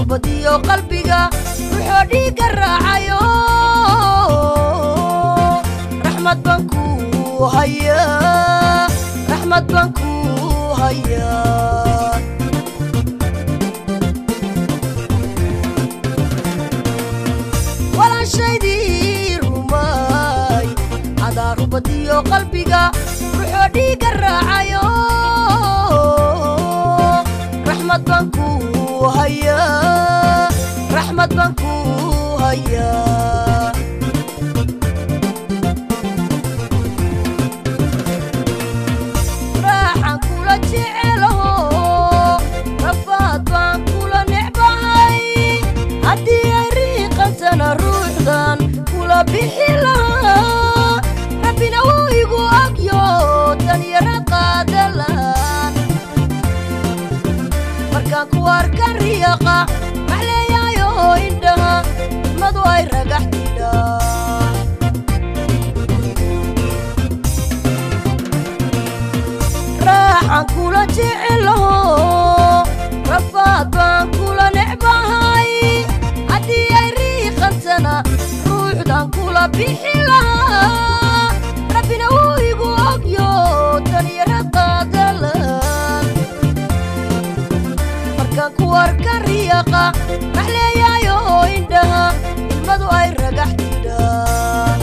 rubadiyo qalbiga ruxoo dhiigga raacayo raxmad baan ku hayaa raxmad baan ku hayaa walaashaydii rumay cadaa rubadiyo qalbiga ruxoo dhiigga raacayo raxmad baan ku hayaa raxmad baan ku hayaa raaxan kula jecelaho rafaad baan kula necbahay haddii ay riiqantana ruuxdan kula bixi lahaa rabbina wuu igu agyo danyara qaadalaan markaan ku arkan riyaqa maxleeyaayo indhaha madu ay ragax tidhaan raaxan kula jecelaho rafaad baan kula necbahay haddii ay riiqantana ruuxdan kula bixi lahaa rabbina wuu igu ogyo danyara qaadalaan markaan ku arkan riyaqa maxleeyaayo indhaha ilmadu ay ragax tidhaan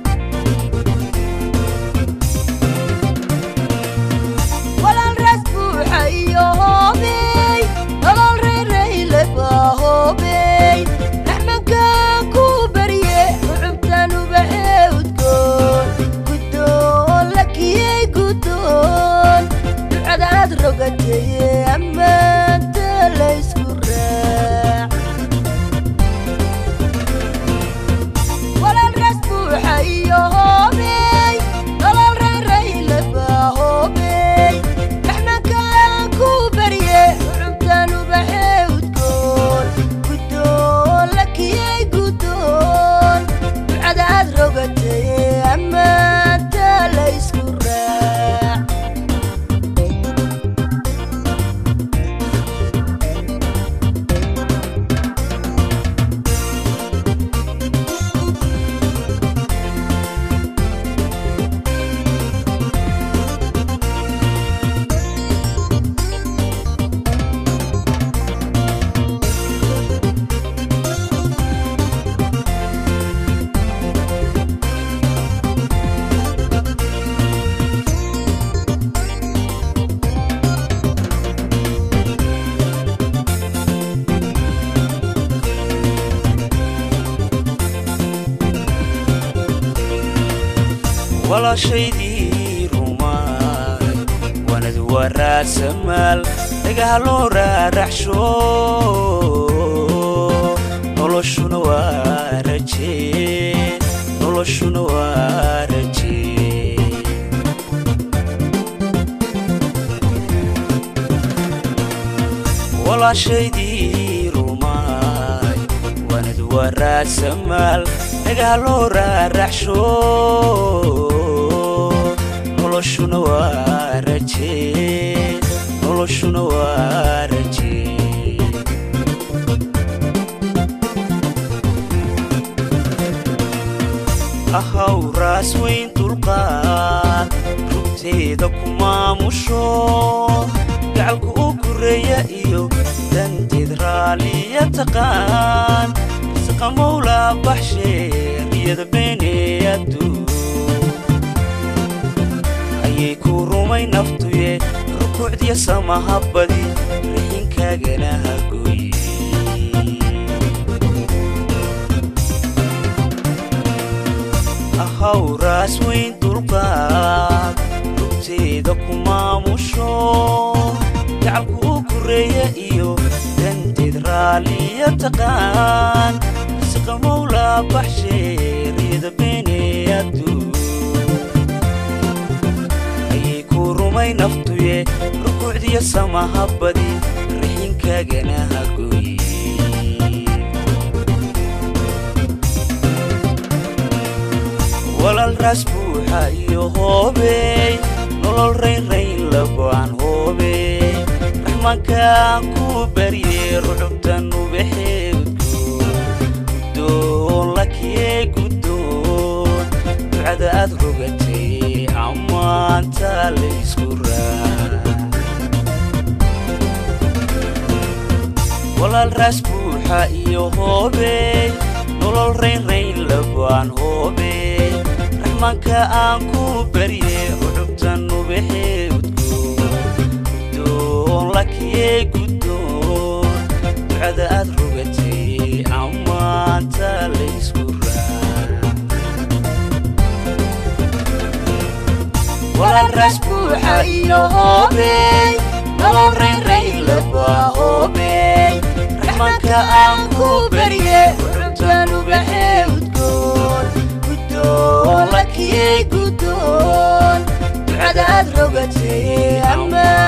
walaal raas buuxa iyo hoobey nolol reerayle baa hoobey raxmankaan ku barye rucubtan ubaxee udgoon guddoon la kiyey guddoon ducadaad rogateye ammaanta laysku raac walaal raas buuxa iyo hoobey nolol reerayle baa hoobey raxmankaan ku barye rucubtan ubaxee udgoon guddoon la kiyey guddoon ducadaad rogateye ammaanta laysku raac walaashaydii rumaay wanad waraasamaal dhagaha loo raaraxsho noloshuna waa rajee noloshuna waa rajee walaashaydii rumaay wanad waraasamaal dhagaha loo raaraxsho noloshuna waa rajee noloshuna waa rajee ahaw raas weyn dulqaad rugteeda ku maamusho gacalku u koreeya iyo danteed raaliya taqaan saqa mawlaa baxshee riyada beenee adduun ayay ku rumay naftuye rukuucdiya samaha badi raxinkaagana hagoye ahaw raas weyn dulqaad rugteeda ku maamusho gacalku u koreeya iyo danteed raaliya taqaan siqa mawlaa baxshee riyada beenee adduun ayay ku rumay naftuye rukuucdiya samaha badi raxinkaagana hagoye walaal raas buuxa iyo hoobey nolol raynrayn lago'an hoobey raxmaankaan ku barye rucubtan ubaxe aad rogatay ammaanta laysku raa walaal raas buuxa iyo hoobey nolol raynrayn labaan hoobey raxmaanka aan ku barye uxubta nubaxee udgoon guddoon lakiyey guddoon ducada aad rogatay ammaanta laysku raa walaal raas buuxa iyo hoobey nolol raynrayn labaa hoobey raxmaanka aan ku barye uxubta nubaxee udgoon guddoon lakiyey guddoon ducada aad rogatay ammaan